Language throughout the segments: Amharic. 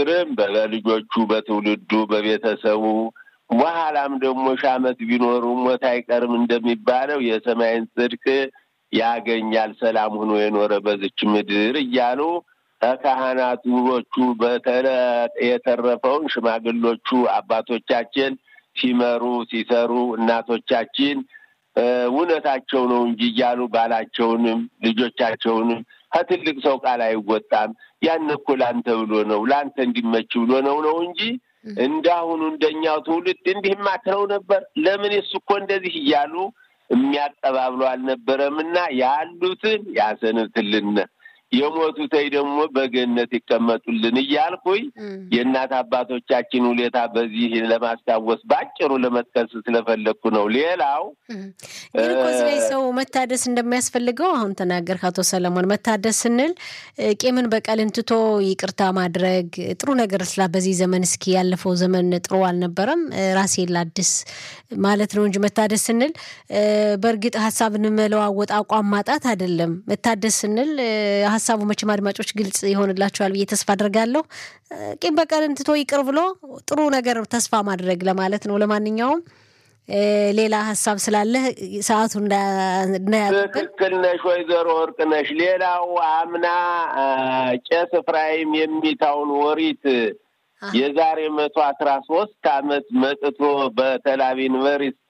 ቢቸግርም በልጆቹ፣ በትውልዱ፣ በቤተሰቡ በኋላም ደግሞ ሺህ ዓመት ቢኖሩ ሞት አይቀርም እንደሚባለው የሰማይን ጽድቅ ያገኛል ሰላም ሆኖ የኖረ በዝች ምድር እያሉ ከካህናቶቹ በተለ የተረፈውን ሽማግሎቹ አባቶቻችን ሲመሩ ሲሰሩ እናቶቻችን እውነታቸው ነው እንጂ እያሉ ባላቸውንም ልጆቻቸውንም ከትልቅ ሰው ቃል አይወጣም። ያን እኮ ለአንተ ብሎ ነው ለአንተ እንዲመች ብሎ ነው ነው እንጂ እንዳሁኑ እንደኛው ትውልድ እንዲህ ማትረው ነበር። ለምን እሱ እኮ እንደዚህ እያሉ የሚያቀባብሉ አልነበረም እና ያሉትን ያሰንትልን የሞቱተይ ደግሞ በገነት ይቀመጡልን እያልኩኝ የእናት አባቶቻችን ሁኔታ በዚህ ለማስታወስ በአጭሩ ለመጥቀስ ስለፈለግኩ ነው። ሌላው ግን እኮ እዚህ ላይ ሰው መታደስ እንደሚያስፈልገው አሁን ተናገር አቶ ሰለሞን። መታደስ ስንል ቂምን በቀልን ትቶ ይቅርታ ማድረግ ጥሩ ነገር ስላ በዚህ ዘመን እስኪ ያለፈው ዘመን ጥሩ አልነበረም ራሴን ላድስ ማለት ነው እንጂ መታደስ ስንል በእርግጥ ሀሳብን መለዋወጥ አቋም ማጣት አይደለም። መታደስ ስንል ሀሳቡ መቼም አድማጮች ግልጽ ይሆንላቸዋል ብዬ ተስፋ አድርጋለሁ። ቂም በቀልን ትቶ ይቅር ብሎ ጥሩ ነገር ተስፋ ማድረግ ለማለት ነው። ለማንኛውም ሌላ ሀሳብ ስላለ ሰዓቱ እንዳያጥብን። ትክክል ነሽ ወይዘሮ ወርቅ ነሽ። ሌላው አምና ቄስ ኤፍራይም የሚታውን ወሪት የዛሬ መቶ አስራ ሶስት አመት መጥቶ በተላቢ ዩኒቨርስቲ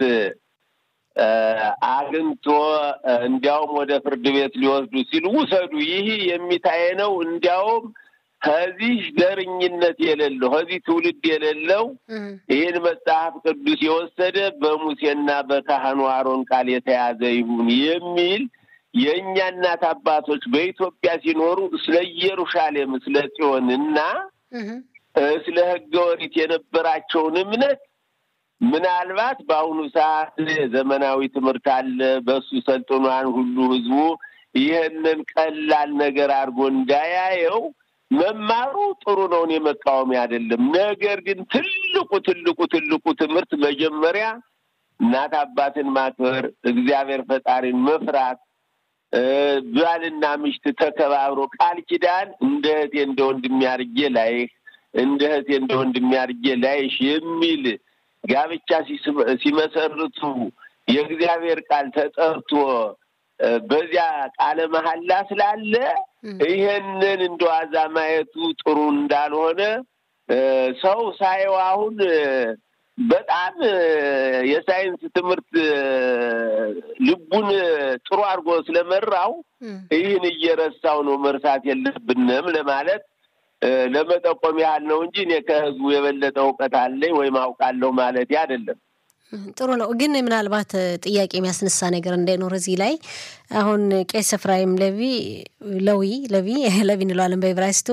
አግኝቶ እንዲያውም ወደ ፍርድ ቤት ሊወስዱ ሲሉ ውሰዱ፣ ይህ የሚታየ ነው። እንዲያውም ከዚህ ዘርኝነት የሌለው ከዚህ ትውልድ የሌለው ይህን መጽሐፍ ቅዱስ የወሰደ በሙሴና በካህኑ አሮን ቃል የተያዘ ይሁን የሚል የእኛ እናት አባቶች በኢትዮጵያ ሲኖሩ ስለ ኢየሩሳሌም ስለ ጽዮን እና ስለ ሕገ ኦሪት የነበራቸውን እምነት ምናልባት በአሁኑ ሰዓት ዘመናዊ ትምህርት አለ። በሱ ሰልጥኗን ሁሉ ህዝቡ ይህንን ቀላል ነገር አድርጎ እንዳያየው መማሩ ጥሩ ነው። እኔ መቃወሚያ አይደለም። ነገር ግን ትልቁ ትልቁ ትልቁ ትምህርት መጀመሪያ እናት አባትን ማክበር፣ እግዚአብሔር ፈጣሪን መፍራት፣ ባልና ምሽት ተከባብሮ ቃል ኪዳን እንደ እህቴ እንደ ወንድሜ አድርጌ ላይህ እንደ እህቴ እንደ ወንድሜ አድርጌ ላይሽ የሚል ጋብቻ ሲመሰርቱ የእግዚአብሔር ቃል ተጠርቶ በዚያ ቃለ መሐላ ስላለ ይሄንን እንደ ዋዛ ማየቱ ጥሩ እንዳልሆነ ሰው ሳየው አሁን በጣም የሳይንስ ትምህርት ልቡን ጥሩ አድርጎ ስለመራው ይህን እየረሳው ነው። መርሳት የለብንም ለማለት ለመጠቆም ያህል ነው እንጂ እኔ ከህዝቡ የበለጠ እውቀት አለኝ ወይም አውቃለሁ ማለት አይደለም። ጥሩ ነው። ግን ምናልባት ጥያቄ የሚያስነሳ ነገር እንዳይኖር እዚህ ላይ አሁን ቄስ ኤፍራይም ለዊ ለዊ ለዊ ለዊ እንለዋለን በዕብራይስጡ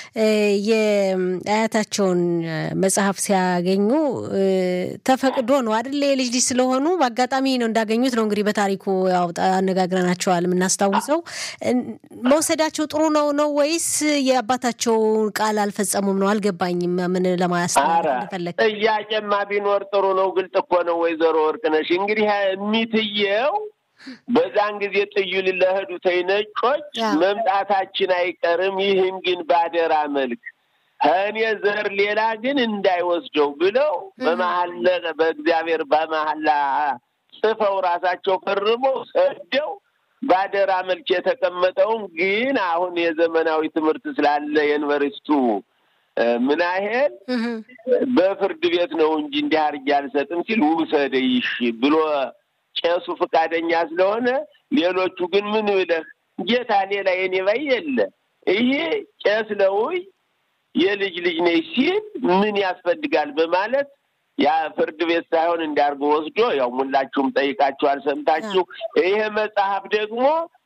የአያታቸውን መጽሐፍ ሲያገኙ ተፈቅዶ ነው አይደል? የልጅ ልጅ ስለሆኑ በአጋጣሚ ነው እንዳገኙት ነው እንግዲህ በታሪኩ ያው አነጋግረናቸዋል የምናስታውሰው። መውሰዳቸው ጥሩ ነው ነው ወይስ የአባታቸው ቃል አልፈጸሙም ነው? አልገባኝም። ምን ለማስተላለፍ እንደፈለግ ጥያቄማ ቢኖር ጥሩ ነው። ግልጽ እኮ ነው ወይዘሮ ወርቅነሽ እንግዲህ የሚትየው በዛን ጊዜ ጥዩል ለህዱተይ ነጮች መምጣታችን አይቀርም፣ ይህም ግን ባደራ መልክ ከእኔ ዘር ሌላ ግን እንዳይወስደው ብለው በመሀል በእግዚአብሔር በመሀላ ጽፈው ራሳቸው ፈርመው ሰደው ባደራ መልክ የተቀመጠውን ግን አሁን የዘመናዊ ትምህርት ስላለ የዩኒቨርስቱ ምን ያህል በፍርድ ቤት ነው እንጂ እንዲህ አድርጌ አልሰጥም ሲል ውሰደይሽ ብሎ ቄሱ ፈቃደኛ ስለሆነ፣ ሌሎቹ ግን ምን ብለህ ጌታ ሌላ የኔ ባይ የለ ይሄ ቄስ ለውይ የልጅ ልጅ ነች ሲል ምን ያስፈልጋል በማለት ያ ፍርድ ቤት ሳይሆን እንዲያርጎ ወስዶ ያው ሙላችሁም ጠይቃችኋል፣ ሰምታችሁ ይሄ መጽሐፍ ደግሞ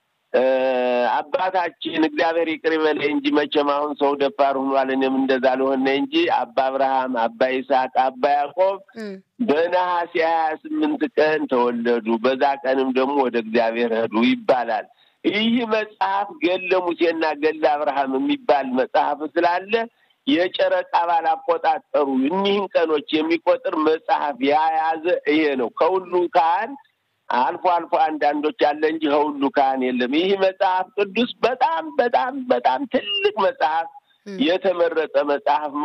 አባታችን እግዚአብሔር ይቅር ይበለኝ እንጂ መቼም አሁን ሰው ደፋር ሆኗል። እኔም እንደዛ ልሆነ እንጂ አባ አብርሃም፣ አባ ይስሐቅ፣ አባ ያዕቆብ በነሐሴ ሀያ ስምንት ቀን ተወለዱ። በዛ ቀንም ደግሞ ወደ እግዚአብሔር ሄዱ ይባላል። ይህ መጽሐፍ ገለ ሙሴና ገለ አብርሃም የሚባል መጽሐፍ ስላለ የጨረቃ ባል አቆጣጠሩ እኒህን ቀኖች የሚቆጥር መጽሐፍ የያዘ ይሄ ነው። ከሁሉ ካህን አልፎ አልፎ አንዳንዶች አለ እንጂ ከሁሉ ካህን የለም። ይህ መጽሐፍ ቅዱስ በጣም በጣም በጣም ትልቅ መጽሐፍ የተመረጠ መጽሐፍ